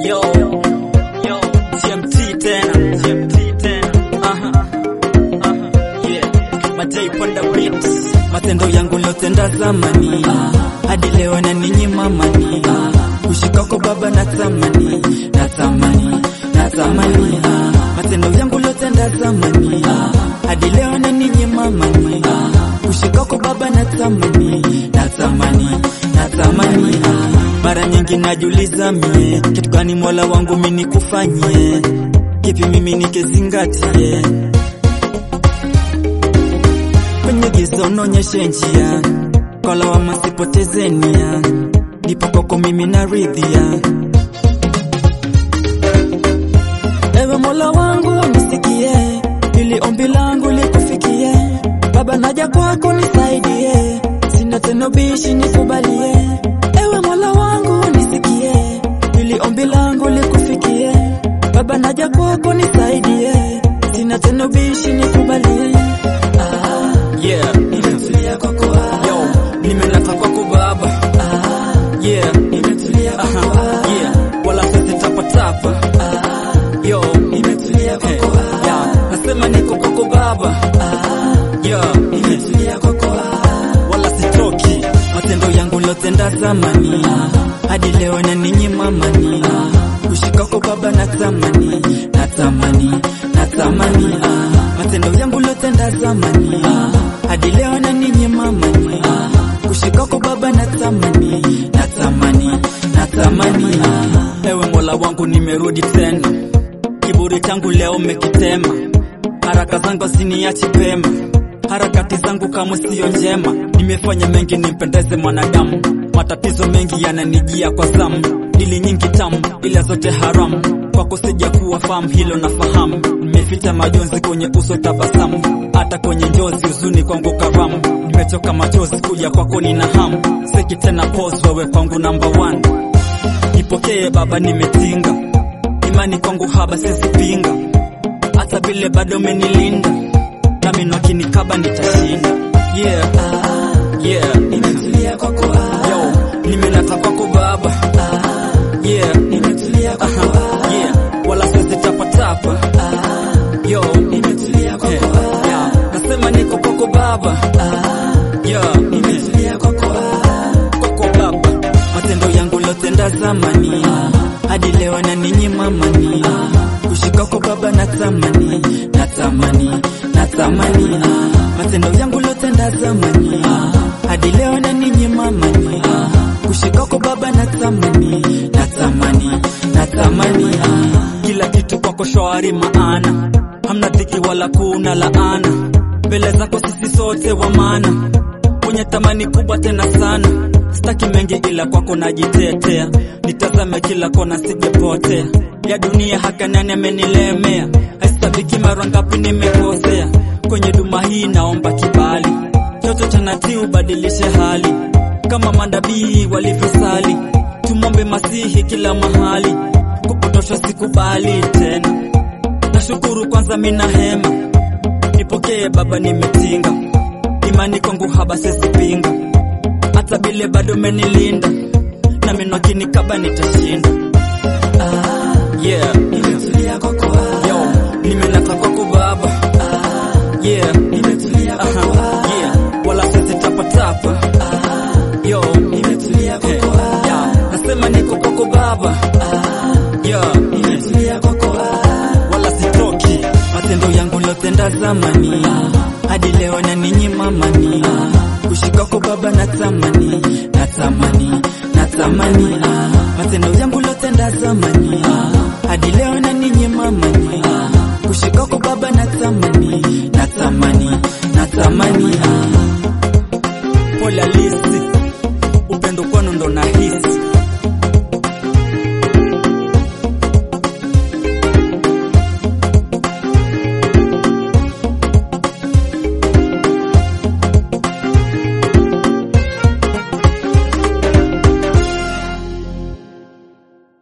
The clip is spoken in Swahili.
Yo, yo, GMT tena, GMT tena. Aha, aha, yeah. Matei Ponda Beats. matendo yangu lotenda zamani hadi leo na ninyi mamani kushika kwa baba na tamani na tamani na tamani matendo yangu lotenda zamani hadi leo na ninyi mamani kushika kwa baba na tamani na tamani na tamani mara nyingi najiuliza mie kitu gani mola wangu mimi nikufanyie kipi mimi nikizingatie kwenye giza unaonyeshe njia, kwa lawama sipoteze nia, nipo kwako mimi naridhia. Ewe Mola wangu nisikie, ili ombi langu likufikie. Baba naja kwako nisaidie, sina tena bishi nikubalie. Ewe Mola wangu nisikie, ili ombi langu likufikie. Baba naja kwako nisaidie, sina tena bishi nikubalie. Ah. Yeah, Nimetulia kwako yo, nimeleta kwako baba. Yeah, nimetulia aha, kwako yeah, wala sisi tapa tapa. Yo, nimetulia hey, kwako yeah, nasema niko kwako baba. Yeah, nimetulia kwako wala sitoki. matendo yangu lotenda zamani hadi leo na ninyi mamani kushika kwa baba na tamani na tamani na tamani matendo yangu lotenda zamani hadi leo na ninyi mamani kushika kwa baba na tamani na tamani na tamani Ewe Mola wangu nimerudi tena, kiburi changu leo umekitema, haraka zangu ziniachi pema, harakati zangu kamwe siyo njema, nimefanya mengi nimpendeze mwanadamu, matatizo mengi yananijia kwa zamu, dili nyingi tamu, ila zote haramu, kwako sija kuwa fahamu, hilo nafahamu, nimeficha majonzi kwenye uso tabasamu, hata kwenye njozi huzuni kwangu karamu, nimechoka machozi kuja kwako nina hamu, seki tena pose, wewe kwangu number one Nipokee baba, nimetinga imani kwangu haba, sizipinga hata vile bado umenilinda, nami nakinikaba nitashinda. Yeah, yeah, nimetulia kwako yo, nimeleta kwako baba. Yeah, nimetulia kwako aha, yeah, wala sizi tapa tapa. Yo, nimetulia eh, kwako yeah, nasema niko kwako baba. Yeah, nimetulia kwako kwako baba. matendo yangu lotenda zamani hadi leo na ninyi mamani kushika kwa baba na tamani na tamani na tamani matendo yangu lotenda zamani hadi leo na ninyi mamani kushika kwa baba na tamani na tamani na tamani kila kitu kwako shwari, maana hamna dhiki wala kuna laana. Mbele zako sisi sote wa maana, mwenye thamani kubwa tena sana. Sitaki mengi ila kwako najitetea, nitazame kila kona sijepotea. Ya dunia haka nani amenilemea, haisabiki mara ngapi nimekosea. Kwenye duma hii naomba kibali, chocho cha natii ubadilishe hali, kama manabii walivyosali. Tumombe masihi kila mahali, kupotosha sikubali tena. Nashukuru kwanza mina hema, nipokee Baba, nimetinga imani kwangu haba sezipinga, hata bile bado menilinda, na mimi nakinikaba nitashinda. Yeah, nimetulia kwako yo, nimeleta kwako Baba. Yeah, nimetulia aha, kwako yeah, wala sisi tapa tapa. Yo, nimetulia hey, kwako yeah, nasema niko kwako Baba. Yeah, nimetulia kwako wala sitoki. matendo yangu lotenda zamani hadi leo na ninyi mamani kushika kwa baba na tamani na tamani na tamani matendo yangu lotenda zamani hadi leo na ninyi mamani kushika kwa baba na tamani